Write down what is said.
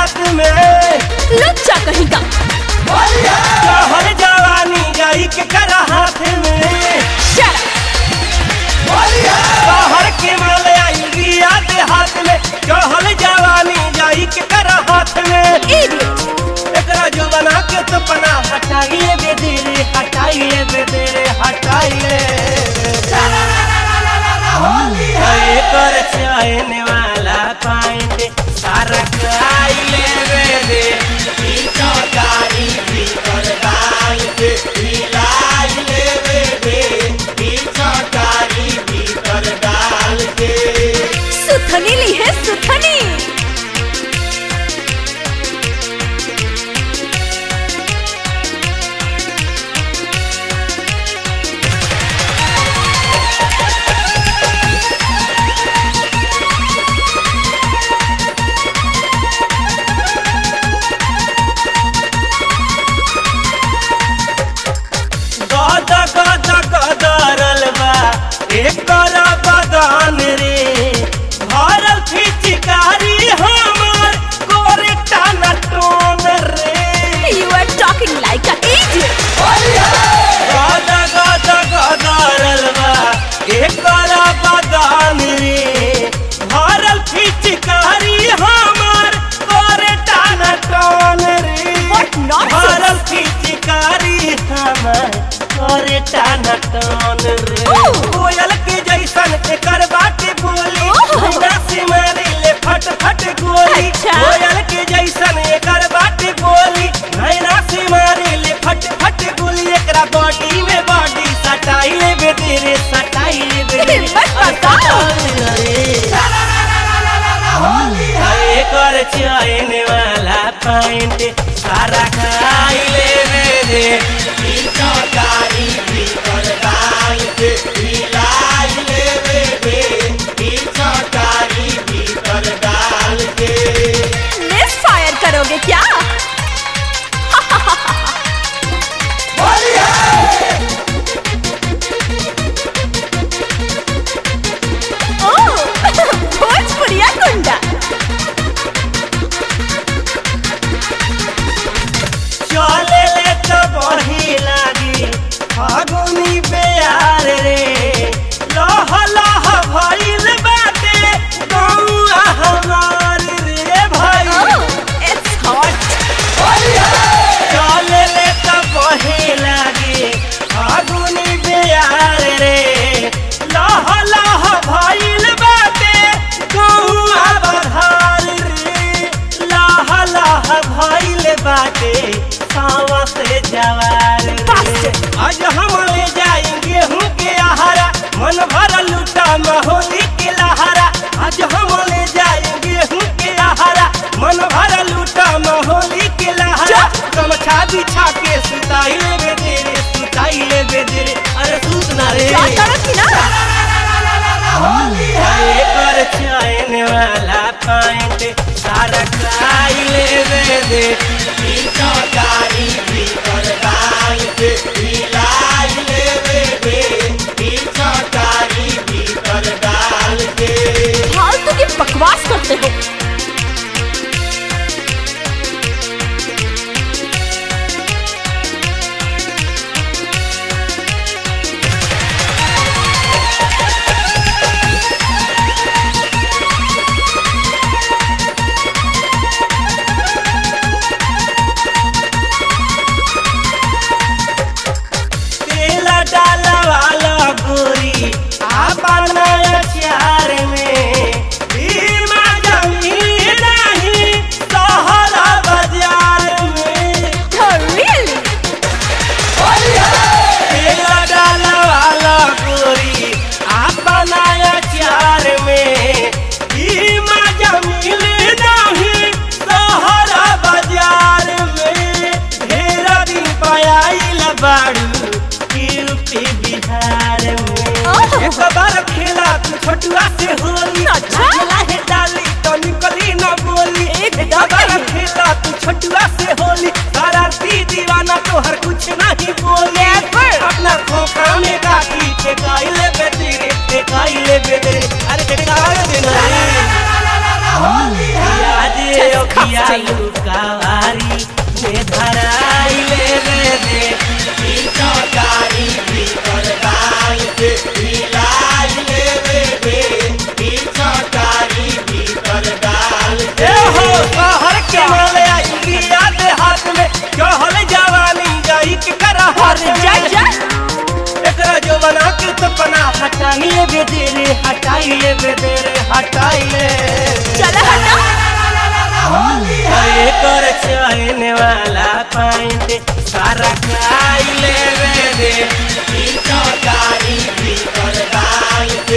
हाथ में लच्चा कहीं का कहर जवानी जाई के कर हाथ में शट बाहर के माल आई रिया दे हाथ में कहल जवानी जाई के कर हाथ में इडियट एकरा जो बना के तो पना हटाइए बेदरे हटाइए बेदरे हटाइए अरे कर चाहने वाला पाएंगे सारा खाइले बेदे ई चौकारी भीतर डाल के मिलाई ले बेदे ई चौकारी भीतर डाल के सुथनी ली है सुथनी गद गद गदरल बा एकर बदन रे भरल फिचकारी हमर कोरे टाना टोन रे you are talking like a idiot गद गद गदरल बा एकर बदन रे भरल फिचकारी हमर कोरे टाना टोन रे What nonsense! भरल फिचकारी हमर कोरे टाना टोन रे Oh! कोयल के जैसन एकर बाटे बोली Oh! बिना से मारे ले फट फट गोली अच्छा। कोयल के जैसन एकर बाटे बोली नैना से मारे ले फट फट गोली एकरा बॉडी में बॉडी सटाई ले बेदरे सटाई ले बेदरे हिम्मत बताओ। एकर चैन वाला पैंट सारा खाई ले बेदे ई चौकारी भीतर डाल के मिलाई ले बेदे ई चौकारी भीतर डाल के मिस फायर करोगे क्या ओह भोजपुरिया गुंडा चले ले तो बही लागी फागुनी प्यार रे लह लह भइल बाटे गौआ हमार रे भाई ओह इट्स हॉट चले ले तो बही लागी फागुनी प्यार रे लह लह भइल बाटे गौआ बधार रे लह लह भइल बाटे सावा से जवार रे Bastard! आज हम ले जाएंगे हूँ के आहारा मन भर लूटा महोली के लहारा आज हम ले जाएंगे हूँ के आहारा मन भर लूटा महोली के लहारा गमछा बिछा के सुताई ले बेदरे सुताई ले बेदरे अरे सूत ना रे क्या करो कि ना एकर चैन वाला पैंट सारा खाई ले बेदे ई चौकारी भीतर डाल के मिलाई ले बेदे ई चौकारी भीतर डाल के फालतू की बकवास करते हो तेल डाला वाला गोरी आपन अचार में भीमा जमीन नहीं सहरा बाजार में रियली तेल डाला वाला गोरी आपन अचार में भीमा जमीन नहीं सहरा बाजार में ढेर दिन पायल बाड़ू यूपी बिहार में ओह। एक बार खेला तू छोटुआ से होली अच्छा। खेला है डाली तो निकली न बोली एक बार खेला तू छोटुआ से होली शरारती दीवाना तो हर कुछ नहीं बोले अपना खोखा में काटी ठेकाई ले बेदरे ठेकाई ले बेदरे अरे ठेकाई देना रे याद Disgusting. अखिया टांग ले बेदरे हटाई ले बेदरे हटाई ले चला हटा अरे कर चहने वाला पाइंट सारा खाई ले बेदे ई चौकारी भीतर डाल के